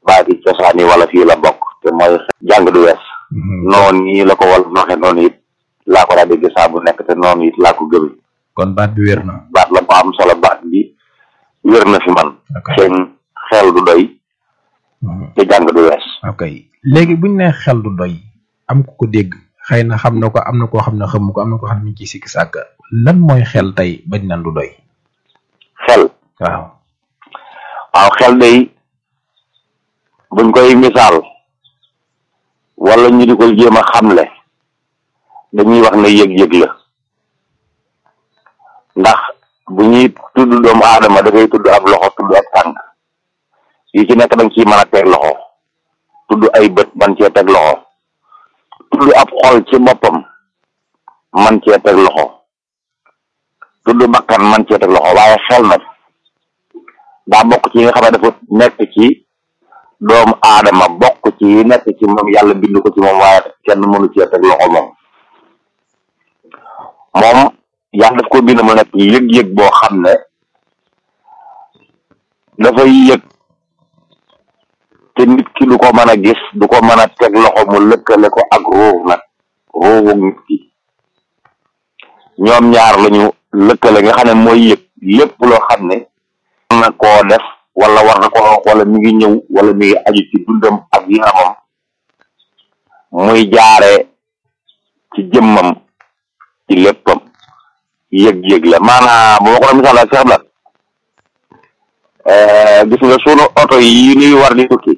baati cosaan yi wala fii la bokk te mooy jàng du wees noonu nii la ko wal waxe noonu it laa ko daa dégg saa bu nekk te noonu it laa ko gëmi kon baat bi wér na baat la bu am solo baat bi wér na fi man ok seen xel du doy te jàng du wees ok léegi buñ ne xel du doy am ku ko dégg xëy na xam na ko am na koo xam ne xamu ko am na koo xam ne mi ngi ciy sikki sàkk lan mooy xel tey bañ nan du doy xel waaw waaw xel day buñ koy misaal wala ñu di ko jéem a xamle dañuy wax ne yëg-yëg la ndax bu ñuy tudd doomu aadama dafay tudd ab loxo tudd ab tànk yi ci nekk dañ ciy mën a teg loxo tudd ay bët man cee teg loxo tudd ab xol ci boppam man cee teg loxo tudd bakkan man cee teg loxo waaye xel nag daa bokk ci yi nga xam ne dafa nekk ci doomu aadama bokk ci yi nekk ci moom yàlla bind ko ci moom waaye kenn mënu cee teg loxo moom moom yàlla daf ko bind mu nekk yëg-yëg boo xam ne dafay yëg te nit ki du ko mën a gis du ko mën a teg loxo mu lëkkale ko ak ruux nag ruuxu nit ki ñoom ñaar lañu lëkkale nga xam ne mooy yëg lépp loo xam ne war na koo def wala war na ko wax wala mi ngi ñëw wala mi ngi aju ci dundam ak yaramam muy jaare ci jëmmam ci léppam yëg-yëg la maanaam bu ma ko doon misaal ak Cheikh Blat gis nga sunu oto yi nuy war di tukki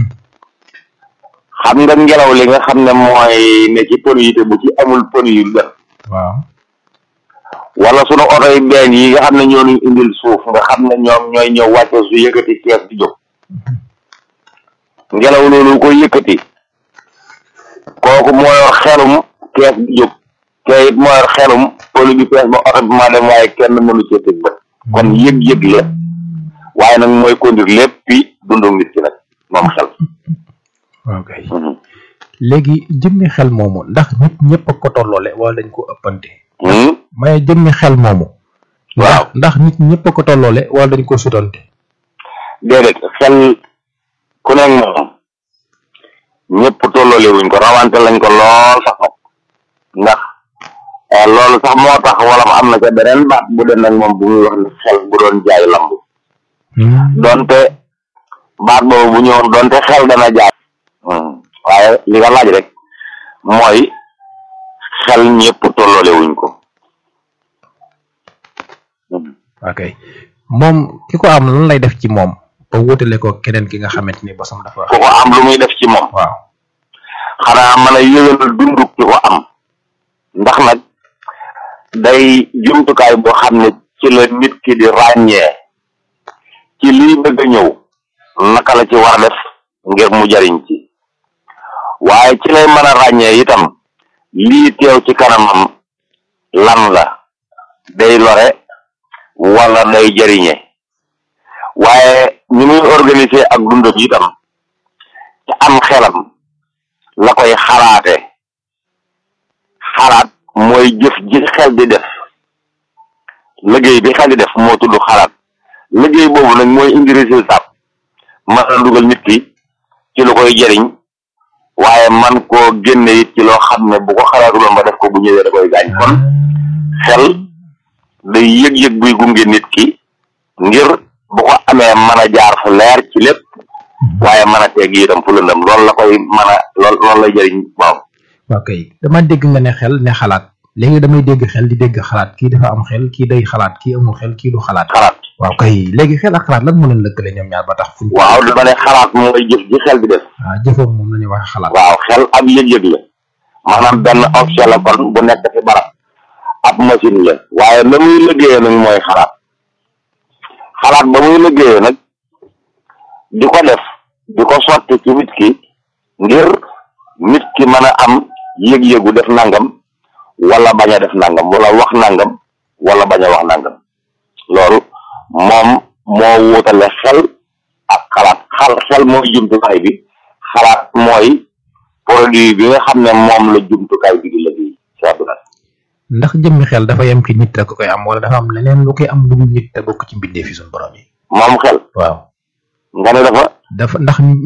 xam nga ngelaw li nga xam ne mooy ne ci pneu yi te bu ci amul pneu yu dem waaw wala sunu oto yi benn yi nga xam ne ñoo ñu indil suuf nga xam ne ñoom ñooy ñëw wàcce su yëkkati kees di jóg ngelaw loolu ko yëkkati kooku moo yor xelum kees di jóg te it moo yor xelum polu bi pees ba oto bi maa dem waaye kenn mënu cee tëg bët kon yëg-yëg la waaye nag mooy conduire lépp bi dundu nit ki nag moom xel ok léegi jëmmi xel moomu ndax nit ñëpp a ko tolloole wala dañ ko ëppante may jëmmi xel moomu waaw ndax nit ñëpp a ko tolloole wala dañ ko sutante déedéet xel ku nekk moom ñëpp tolloole wuñ ko rawante lañ ko lool sax nag ndax eh, loolu sax moo tax wala ma am na ca beneen baat bu den nag moom bu muy wax ne xel bu doon jaay lamb donte baat boobu bu ñëwoon donte xel dana jaay waaye li nga laaj rek mooy xel ñëpp tolloole wuñ ko ok moom ki ko am lan lay def ci moom ba wutale ko keneen ki nga xamante ni bosam dafa ku ko am lu muy def ci moom waaw xanaa mën a yëgal dundu ki ko am ndax nag day jumtukaay boo xam ne ci la nit ki di ràññee ci lii bëgg a ñëw naka la ci war a def ngir mu jariñ ci waaye ci lay mën a ràññee itam lii teew ci kanamam lan la day lore wala day jariñe waaye ni muy organiser ak dundam itam te am xelam la koy xalaate xalaat mooy jëf ji xel di def liggéey bi xel di def moo tudd xalaat liggéey boobu nag mooy indi résultat mën a dugal nit ki ci lu koy jëriñ waaye man koo génne it ci loo xam ne bu ko xalaatuloon ba def ko bu ñëwee da koy gaañ kon xel day yëg-yëg buy gunge nit ki ngir bu ko amee mën a jaar fu leer ci lépp waaye mën a tegg itam fu lëndëm loolu la koy mën a lool loolu lay jëriñ waaw waaw kay dama dégg nga ne xel ne xalaat léegi damay dégg xel di dégg xalaat kii dafa am xel kii day xalaat kii amul xel kii du xalaat xalaat waaw kay léegi xel ak xalaat lan moo leen lëkkale ñoom ñaar ba tax fuñ waaw dama ne xalaat mooy jëf ji xel di def waaw jëfoom moom la ñuy wax xalaat waaw xel ab yëg-yëg la maanaam benn objet la kon bu nekk ci barab ab machine la waaye la muy liggéeyee nag mooy xalaat xalaat ba muy liggéeyee nag di ko def di ko sotti ci nit ki ngir nit ki mën a am yëg-yëgu def nangam wala bañ a def nangam wala wax nangam wala bañ a wax nangam loolu moom moo wutale xel ak xalaat xal xel mooy jumtukaay bi xalaat mooy produit bi nga xam ne moom la jumtukaay bi di liggéey seetlu na ndax jëmmi xel dafa yem ci nit rek ko koy am wala dafa am leneen lu koy am lu dul nit te bokk ci mbindee fi suñu borom yi moom xel waaw nga ne dafa dafa ndax